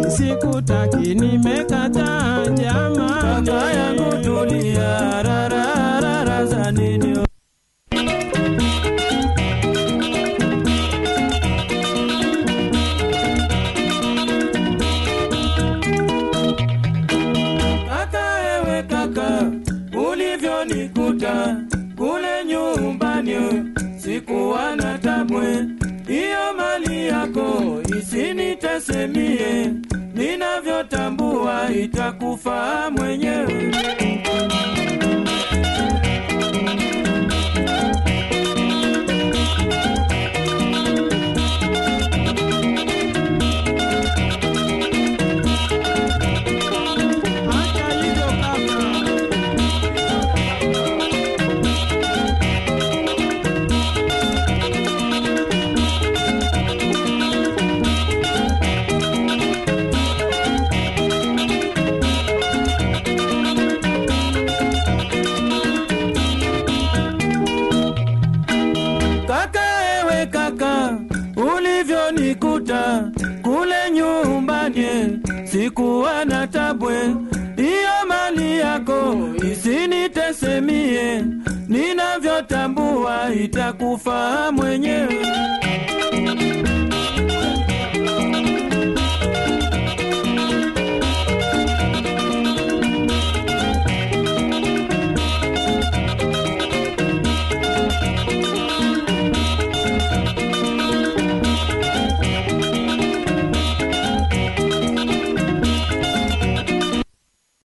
sikutaki nimekataa jamani Kaka yangu tulia, rararara za nini? Kaka ewe kaka, ulivyonikuta kule nyumbani, sikuwa na tabwe. Hiyo mali yako isinitesemie, ninavyotambua itakufaa mwenyewe. hata hivyo kaka Kaka ewe kaka, ulivyonikuta kule nyumbani, sikuwa na tabwe. Hiyo mali yako isinitesemie, ninavyotambua itakufaa mwenyewe.